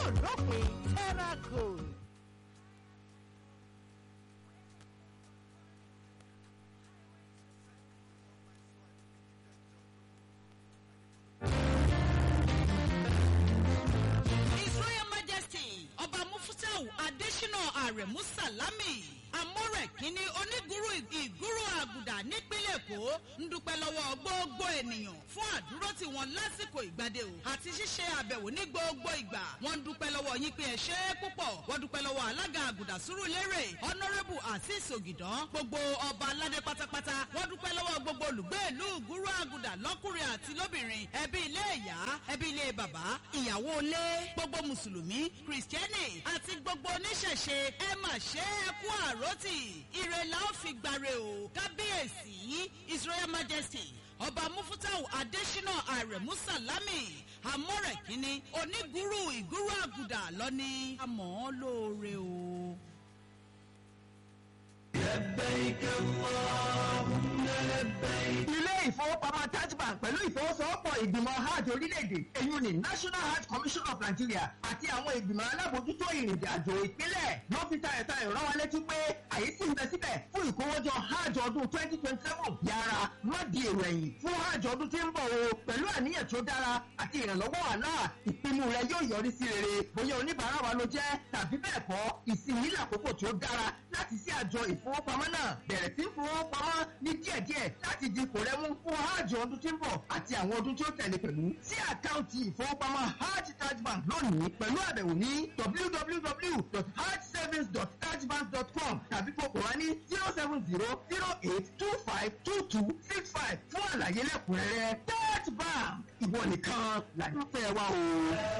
dópin terracold. His Royal Majesty Ọba Mufutau Adesina Aremu Salami Amore Kínní onígúrú ìgúrú àgùdà nípínlẹ̀ Èkó ń dúpẹ́ lọ́wọ́ gbogbo ènìyàn fún àdúró tí wọ́n lásìkò ìgbàdé o àti ṣíṣe àbẹ̀wò ní gbogbo ìgbà. Wọ́n ń dúpẹ́ lọ́wọ́ yín pé ẹ ṣe é púpọ̀. Wọ́n dúpẹ́ lọ́wọ́ alága àgùdà Súrúlérè Honourable Azeez Ògìdán gbogbo ọba aládé pátápátá. Wọ́n dúpẹ́ lọ́wọ́ gbogbo olùgbé ìlú ìgúrú àgùdà lọ́kùnrin àti lóbìnrin ẹbí ilé ìyá ẹbí ilé bàbá ìyàwó ilé gbogbo mùsùlùmí kìrìsìtẹ́nì àti gbogbo oníṣẹ̀ṣe ẹ mà ṣe é kú àròtì ire la ó fi gbàre o kábíyèsí his royal majesty ọba mufutau adesina aremu salami amọ̀rẹ̀ kínní onígúrú ìgúrú àgùdà lọ́ní àmọ́ lóore o. ilé ìfowópamọ́ taj bank pẹ̀lú ìfowósowọ́pọ̀ ìgbìmọ̀ hajj orílẹ̀-èdè èyí ni national hajj commission of nigeria àti àwọn ìgbìmọ̀ alábòójútó ìrìnàjò àjò ìpínlẹ̀ ló fi tayọ̀tà ìrán wa létí pé àyè sì ń bẹ síbẹ̀ fún ìkówójọ hajj ọdún twenty twenty seven yára má di èrò ẹ̀yìn fún hajj ọdún tí ń bọ̀ o pẹ̀lú àníyàn tó dára àti ìrànlọ́wọ́ àlá ìpinnu rẹ yóò yọrí sí rere bóyá oníbàárà wa ló jẹ́ tàbí bẹ́ẹ̀ kọ́ ìsinmi lákòókò tó dára láti sí àjọ ìfowópamọ́ náà bẹ̀rẹ̀ sí fowópamọ́ ní díẹ̀díẹ̀ láti di kò rẹ́mú fún hajj ọdún tí ń bọ̀ àti àwọn ọdún tí ó tẹ̀lé pẹ̀lú sí àkáǹtì ìfowópamọ́ hajj taj bank lónìí pẹ̀lú àbẹ̀wò ní www.hajjsavings.tajbank.com tàbí kókò wá ní zero seven zero zero eight two five two two six five fún àlàyé lẹ́kùnrẹ́rẹ́ taj bank ìwọ nìkan làyànfẹ́ wa o.